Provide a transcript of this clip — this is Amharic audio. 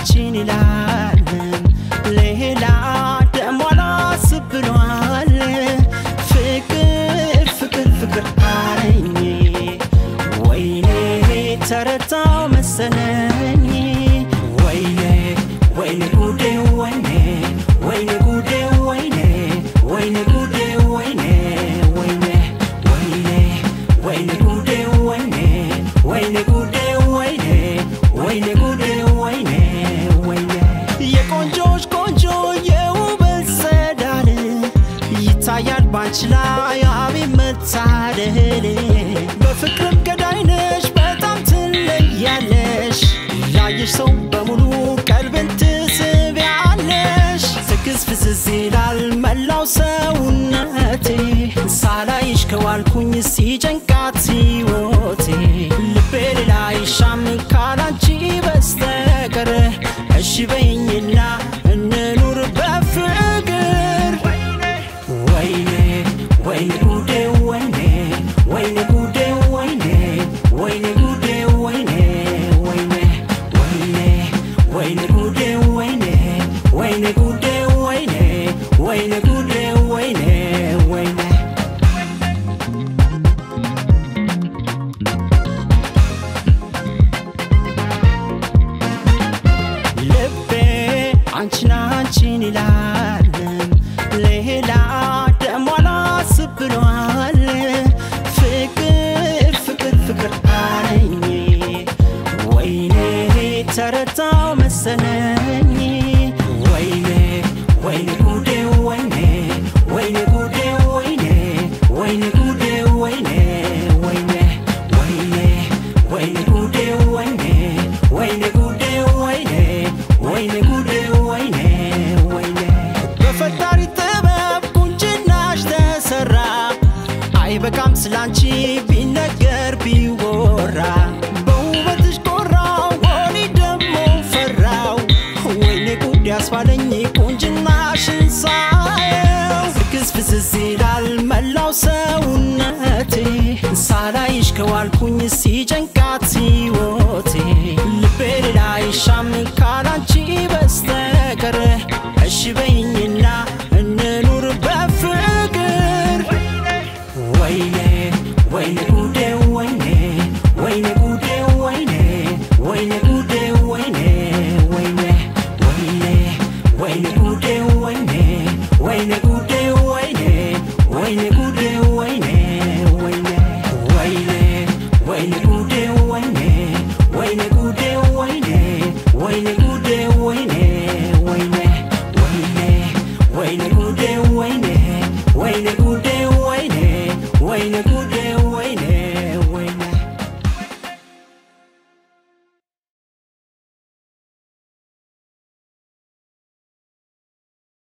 አንቺን ይላል ሌላ ደሞ አላስብ ብሏል ፍቅር ፍቅር ፍቅር አለኝ ወይኔ ተረታው መሰለኝ ወይኔ ወይኔ ጉዴ ወይኔ ወይኔ ጉዴ ወይኔ ወይኔ ጉዴ ወይኔ ወይኔ ወይኔ ወይኔ ጉዴ ወይኔ ወይኔ ጉዴ ወይኔ ወይኔ ጉዴ ወይኔ ወይኔ የቆንጆች ቆንጆ የውበት ጸዳል ይታያል ባንቺ ላይ አቤት መታደል በፍቅርም ገዳይነሽ በጣም ትለያለሽ ያየሽ ሰው በሙሉ ቀልብን ትስቢያለሽ ትክስ ፍስስ ይላል መላው ሰውነቴ ሳላይሽ ከዋልኩኝ ሲጨንቃት ሕይወቴ ልቤ ሌላ አይሻም ካላንቺ በስተቀር እሺ በይኝና እንኑር በፍቅር ወይኔ ወይኔ ጉዴ ወይኔ ወይኔ ጉዴ ወይኔ ወይኔ ጉዴ ወይኔ ወይኔ ወይኔ ወይኔ ጉዴ ወይኔ ወይኔ ጉዴ ወይኔ ወይኔ ጉዴ ወይኔ ወይኔ ልቤ አንቺን አንቺን ይላል ሌላ ደሞ አላስብ ብሏል ፍቅር ፍቅር ፍቅር አለኝ ወይኔ ተረታው መሰለኝ ወይኔ ወይኔ ጉዴ ወይኔ ወይኔ ጉዴ ወይኔ ወይኔ ጉዴ ወይኔ ወይኔ ወይኔ ወይኔ ጉዴ ወይኔ ወይኔ ጉዴ ወይኔ ወይኔ ጉዴ ወይኔ ወይኔ በፈጣሪ ጥበብ ቁንጅናሽ ተሰራ አይበቃም ስላንቺ ቢነገር ቢወራ በውበትሽ ቆራው ወኔ ደሞ ፈራው ወይኔ ጉድ ያስባለኝ ቁንጅናሽን ሳየው ፍክስ ፍስስ ይላል መላው ሰውነቴ ሳላይሽ ከዋልኩኝ ሲጨንቃት ሕይወቴ ልቤ ሌላ አይሻም ካላንቺ